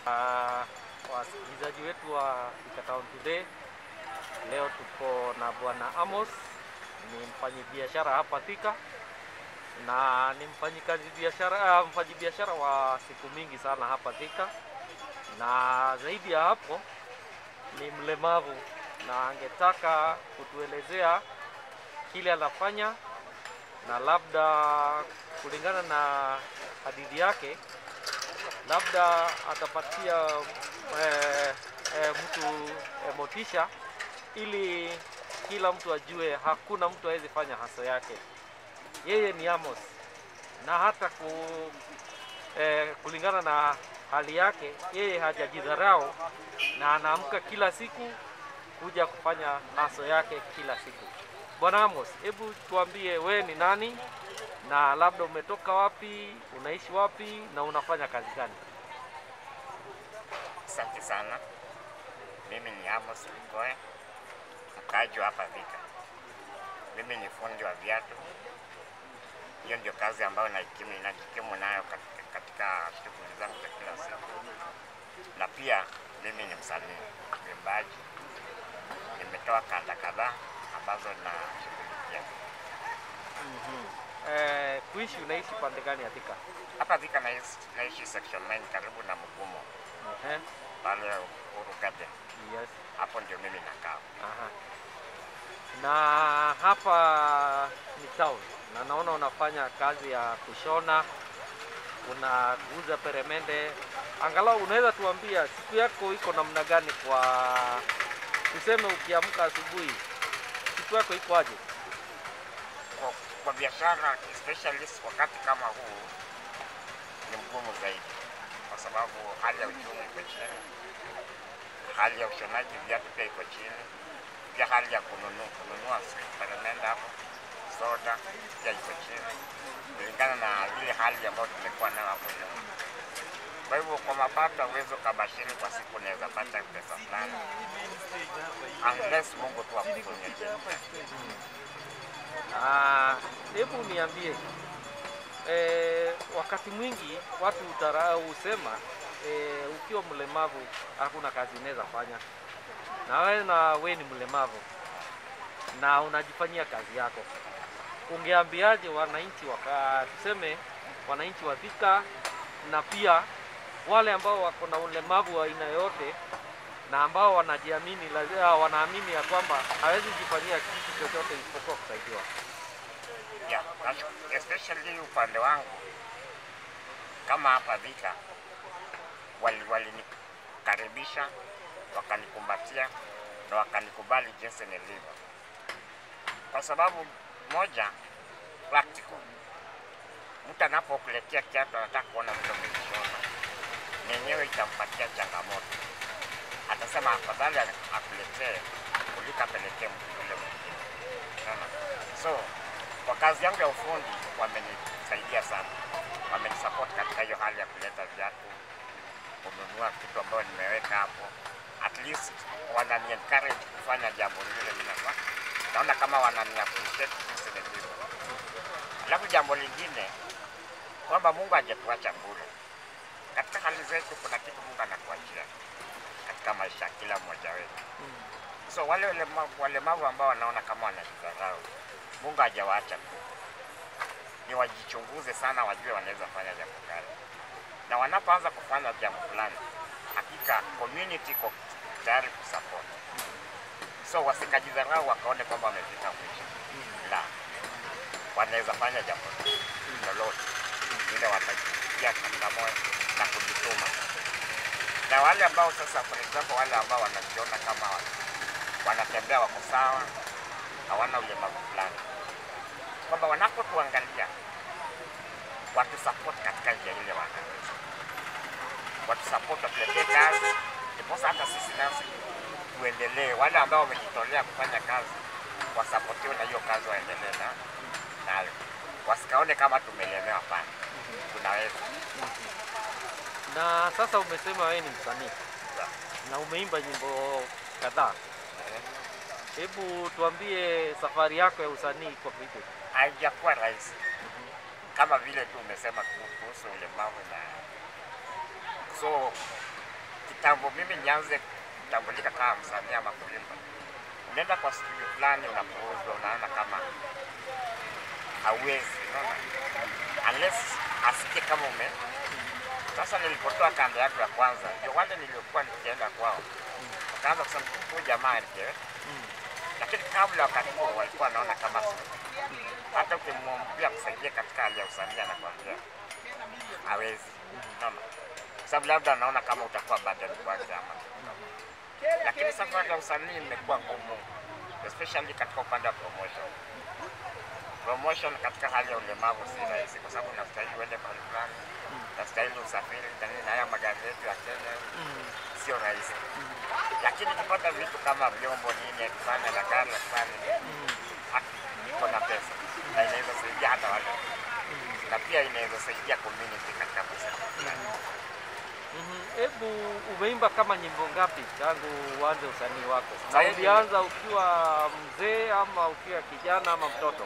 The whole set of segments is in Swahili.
Uh, wasikilizaji wetu wa Thika Town Today, leo tuko na bwana Amos, ni mfanyabiashara hapa Thika na ni mfanyikazi biashara uh, mfanyabiashara wa siku mingi sana hapa Thika, na zaidi ya hapo ni mlemavu, na angetaka kutuelezea kile anafanya na labda kulingana na hadithi yake labda atapatia eh, eh, mtu eh, motisha ili kila mtu ajue hakuna mtu awezi fanya haso yake. Yeye ni Amos na hata ku, eh, kulingana na hali yake yeye hajajidharau na anaamka kila siku kuja kufanya haso yake kila siku. Bwana Amos, hebu tuambie we ni nani na labda umetoka wapi, unaishi wapi na unafanya kazi gani? Asante sana. Mimi ni Amos Ligoe, mkaaji wa hapa Thika. Mimi ni fundi wa viatu. Hiyo ndio kazi ambayo najikimu najikimu nayo katika, katika shughuli zangu za kila siku, na pia mimi ni msanii mwimbaji. Nimetoa kanda kadhaa ambazo nashughulikia Eh, kuishi unaishi pande gani ya Thika? hapa Thika. Naishi, naishi section 9 karibu na Mugumo Ehe, pale Uhuru Garden, yes. hapo ndio mimi nakaa. Aha. Na hapa ni town na naona unafanya kazi ya kushona, unaguza peremende. Angalau unaweza tuambia siku yako iko namna gani? Kwa tuseme, ukiamka asubuhi, siku yako iko aje? kwa, kwa biashara especially wakati kama huu ni mgumu zaidi, kwa sababu hali ya uchumi iko chini, hali ya ushonaji viatu pia iko chini, pia hali ya kununua kununua sweet peremende hapo soda pia iko chini, kulingana na ile hali ambayo tumekuwa nayo hapo nyuma. Kwa hivyo kwa mapato huwezi ukabashiri kwa siku unaweza pata pesa fulani, unless Mungu tu akufunye. Ah, hebu niambie eh, wakati mwingi watu utarau husema eh, ukiwa mlemavu hakuna kazi unaweza fanya, na wewe na we ni mlemavu na unajifanyia kazi yako, ungeambiaje wananchi waka tuseme wananchi wa Thika na pia wale ambao wako na ulemavu wa aina yoyote na ambao wanajiamini lazima wanaamini ya kwamba hawezi jifanyia kitu chochote isipokuwa kusaidiwa. Yeah, nashu- especially upande wangu kama hapa Thika wali walinikaribisha wakanikumbatia na wakanikubali jinsi nilivyo, kwa sababu moja practical. Mtu anapokuletea kiatu anataka kuona vile umekishona, nenyewe itampatia changamoto, atasema afadhali akuletee kuliko apelekee mtu yule mwingine. Unaona? So kwa kazi yangu ya ufundi wamenisaidia sana, wamenisupport katika hiyo hali ya kuleta viatu, kununua vitu ambayo nimeweka hapo, at least wanani encourage kufanya jambo lile mimi nafanya. Naona kama wanani appreciate jinsi nilivyo. Alafu jambo lingine kwamba Mungu hajatuacha bure. Katika hali zetu kuna kitu Mungu anakuachia katika maisha ya kila mmoja wetu. So wale walemavu, walemavu ambao wanaona kama wanajidharau, Mungu hajawaacha tu, ni wajichunguze sana, wajue wanaweza fanya jambo gani, na wanapoanza kufanya jambo fulani, hakika community iko tayari kusupport. So wasikajidharau wakaone kwamba wamefika mwisho, la, wanaweza fanya jambo lolote ile watajitia katika moyo na kujituma. Na wale ambao sasa, for example, wale ambao wanajiona kama wana- wanatembea wako sawa, hawana ulemavu fulani, kwamba wanapotuangalia watusupport katika njia ile wanaweza, watusupport watuletee kazi, ndiposa hata sisi nasi tuendelee. Wale ambao wamejitolea kufanya kazi wasapotiwe na hiyo kazi waendelee na nayo, wasikaone kama tumelemewa. Hapana, tunaweza. Na sasa umesema wewe ni msanii na umeimba nyimbo kadhaa. Hebu tuambie safari yako ya usanii iko vipi? haijakuwa rahisi kama vile tu umesema ku- kuhusu ulemavu na so kitambo mimi nianze kutambulika kama msanii ama kuimba, unaenda kwa studio fulani, unapouzwa, unaona kama hauwezi, unaona unless asikie kama ume. Sasa nilipotoa kanda yangu ya kwanza, ndio wale niliokuwa nikienda kwao, wakaanza kusema huyu jamaa alijewe, lakini kabla wakati huo walikuwa wanaona kama si hata ukimwambia kusaidia katika hali ya usanii anakwambia hawezi, unaona, kwa sababu labda anaona kama utakuwa burden kwake ama lakini safari ya usanii imekuwa ngumu, especially katika upande wa promotion. Promotion katika hali ya ulemavu si rahisi, kwa sababu unastahili uende mahali fulani, unastahili usafiri na nini, na haya magari yetu ya Kenya sio rahisi, lakini ukipata vitu kama vyombo nini, kufanya na gari ya kufanya iko na pesa na inaweza saidia hata wale na pia inaweza saidia community katika pesa Mhm. Hebu umeimba kama nyimbo ngapi tangu uanze usanii wako? Na Sahizi- ulianza ukiwa mzee ama ukiwa kijana ama mtoto?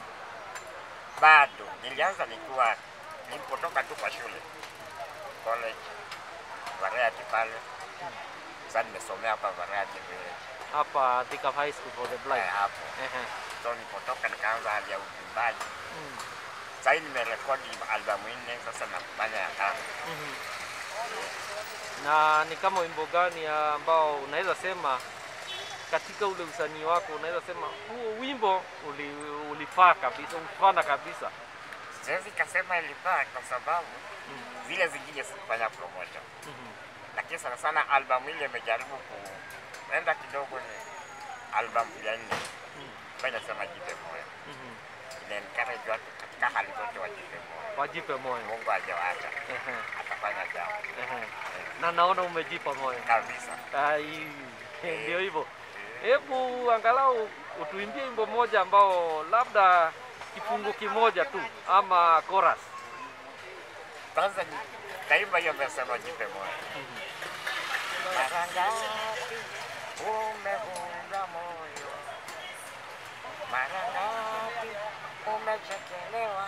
bado nilianza nikiwa nilipotoka tu kwa shule college Variety pale. Sasa nimesomea hapa Variety vile Hapa Thika High School for the Blind. eh, hapo. Ehe. So nilipotoka nikaanza hali ya uimbaji. Mm. Sasa hivi nimerekodi albamu nne, sasa nafanya ya tano. Mhm. Na ni kama wimbo gani ambao unaweza sema katika ule usanii wako unaweza sema huo wimbo uli, ulifaa kabisa, ulifana kabisa. Siwezi kasema ilifaa kwa sababu zile zingine sikufanya promotion, Mhm. lakini sana sana albamu ile imejaribu kuenda kidogo, ni albamu ya nne Mm. ambayo inasema jipe moyo, Mhm. ina encourage watu katika hali zote wajipe moyo. Wajipe moyo. Mungu hajawaacha, Ehe. atafanya jambo Ehe. Na naona umejipa moyo. kabisa. Ai, ndio hivyo. Hebu angalau utuimbie wimbo mmoja ambao labda kifungu kimoja tu ama chorus. Kwanza ni taimba hiyo amesema jipe moyo. Mara ngapi umevunja moyo, mara ngapi umechekelewa,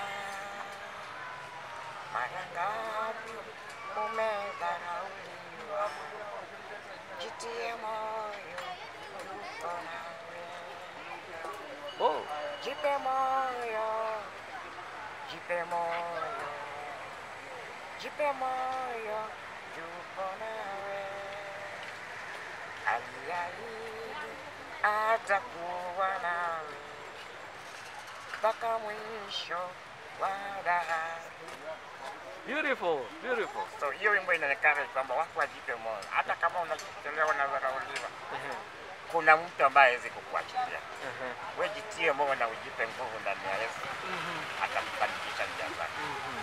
mara ngapi umedharauliwa. Jitie moyo, yuko nawe. Oh, Jipe moyo, jipe moyo, jipe moyo, yupo nawe. Aliahidi atakuwa nawe mpaka mwisho wa dahari. beautiful, beautiful. So hiyo wimbo inaonekana kwamba watu wajipe moyo, hata kama unachelewa na dharauliwa, Ehe, kuna mtu ambaye hawezi kukuachilia. ehe. Wewe jitie moyo na ujipe nguvu ndani ya Yesu, Mhm, atakufanikisha njia zako. mhm.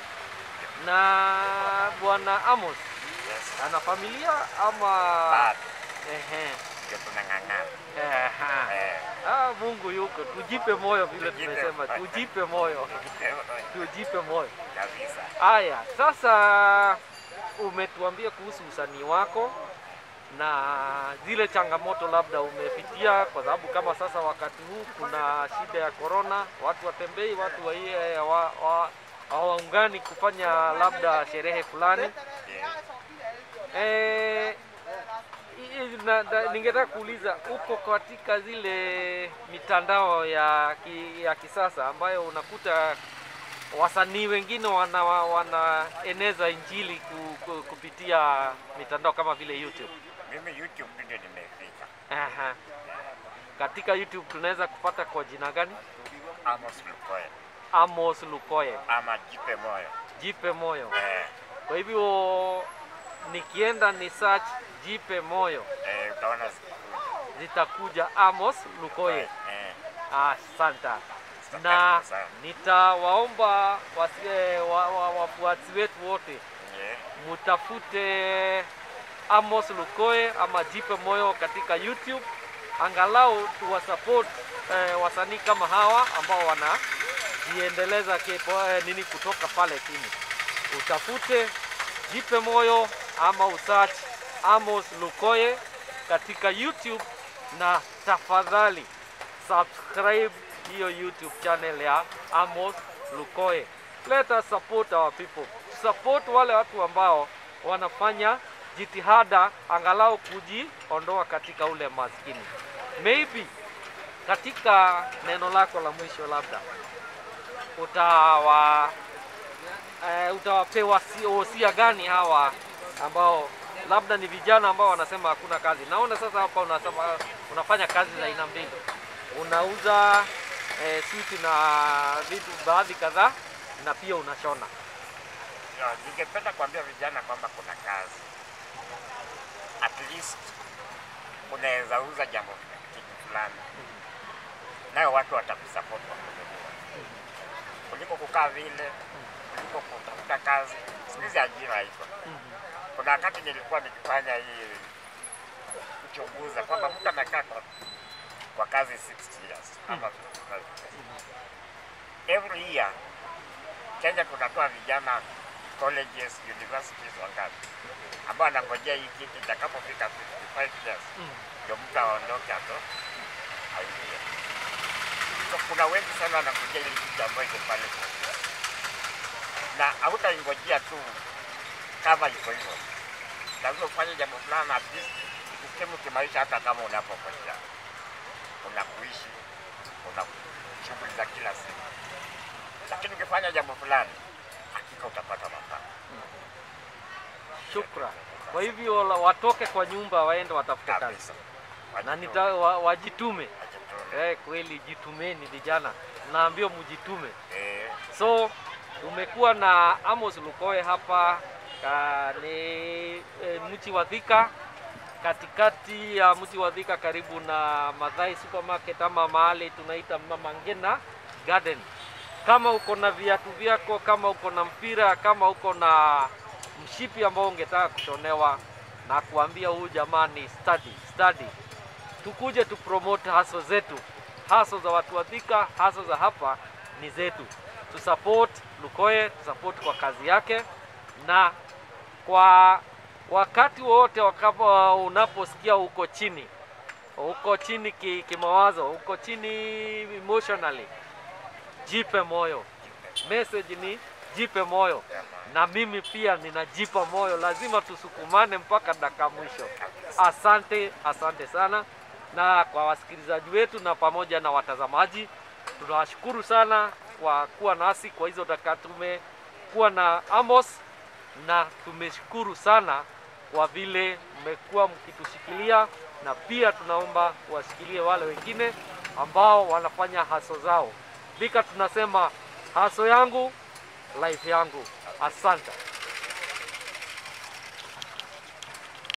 Na Bwana Amos Yes. ana familia ama Bado ehe, ndio tunang'ang'ana. ehe. Eh, Ah, Mungu yuko, tujipe moyo vile Tujipe tumesema, moyo. tujipe moyo, tujipe moyo. kabisa. Haya, sasa umetuambia kuhusu usanii wako na zile changamoto labda umepitia, kwa sababu kama sasa wakati huu kuna shida ya korona, watu watembei, watu wa- wa- wa- hawaungani kufanya labda sherehe fulani. Yes. Eh, i- i- na- na- ningetaka kuuliza uko katika zile mitandao ya, ki, ya kisasa ambayo unakuta wasanii wengine wana, wanaeneza injili ku, ku, kupitia mitandao kama vile YouTube. Mimi YouTube ndio nimefika. Aha. Katika YouTube tunaweza kupata kwa jina gani? Amos Lukoe Amos Lukoye, ama jipe moyo. jipe moyo. Eh, Kwa hivyo nikienda ni search jipe moyo eh, utaona zikikuja. zitakuja Amos Lukoye. Eh, Asante. Asante Na sana. nitawaomba wasi- eh, wa- wa- wafuasi wetu wote yeah. mutafute Amos Lukoe ama Jipe Moyo katika YouTube, angalau tuwasupport eh, wasanii kama hawa ambao wanajiendeleza kipo, eh, nini kutoka pale chini. Utafute Jipe Moyo ama usearch Amos Lukoe katika YouTube, na tafadhali subscribe hiyo YouTube channel ya Amos Lukoe. Let us support our people, support wale watu ambao wanafanya jitihada angalau kujiondoa katika ule maskini. Maybe katika neno lako la mwisho labda utawa eh, utawapewa si- wosia gani hawa ambao labda ni vijana ambao wanasema hakuna kazi. Naona sasa hapa unasema, unafanya kazi za aina mbili, unauza eh, switi na vitu baadhi kadhaa na pia unashona. Ya, Ningependa kuambia vijana kwamba kuna kazi, at least unaweza uza jambo kitu fulani, nayo watu watakusupport kwa kununua, kuliko kukaa vile, kuliko kutafuta kazi. Siku hizi ajira iko. Kuna wakati nilikuwa nikifanya hii kuchunguza kwamba mtu amekaa kwa, kwa kazi 60 years ama 55 years. Every year Kenya tunatoa vijana colleges, universities wangapi ambao anangojea hii kitu itakapofika 55 years ndio mtu aondoke ato aingie. So kuna wengi sana wanangojea ile kitu ambayo iko pale kwa ofisi. na hautaingojea tu kama iko hivyo, lazima ufanye jambo fulani at least ukimu kimaisha, hata kama unapongojea unakuishi, una shughuli za kila siku, lakini ukifanya jambo fulani hakika utapata mapato. Shukran. Kwa hivyo la- watoke kwa nyumba waende watafute kazi kabisa. na nita, wa, wajitume. Wajitume. Eh, kweli jitumeni vijana, naambia mjitume. Eh, So tumekuwa na Amos Lukoe hapa ka, ni e, mji wa Thika, katikati ya mji wa Thika karibu na Madhai supermarket ama mahali tunaita Mama Ngina Garden. Kama uko na viatu vyako, kama uko na mpira, kama uko na mshipi ambao ungetaka kushonewa, na kuambia huyu jamaa ni study, study tukuje tu promote haso zetu, haso za watu wa Thika, haso za hapa ni zetu. Tu support Lukoe, tu support kwa kazi yake, na kwa wakati wowote wakapo unaposikia uko chini, uko chini ki- kimawazo, uko chini emotionally, jipe moyo. Message ni jipe moyo, na mimi pia ninajipa moyo. Lazima tusukumane mpaka dakika mwisho. Asante, asante sana, na kwa wasikilizaji wetu na pamoja na watazamaji, tunawashukuru sana kwa kuwa nasi kwa hizo dakika. Tumekuwa na Amos na tumeshukuru sana kwa vile mmekuwa mkitushikilia, na pia tunaomba washikilie wale wengine ambao wanafanya haso zao. Thika tunasema haso yangu life yangu. Asante.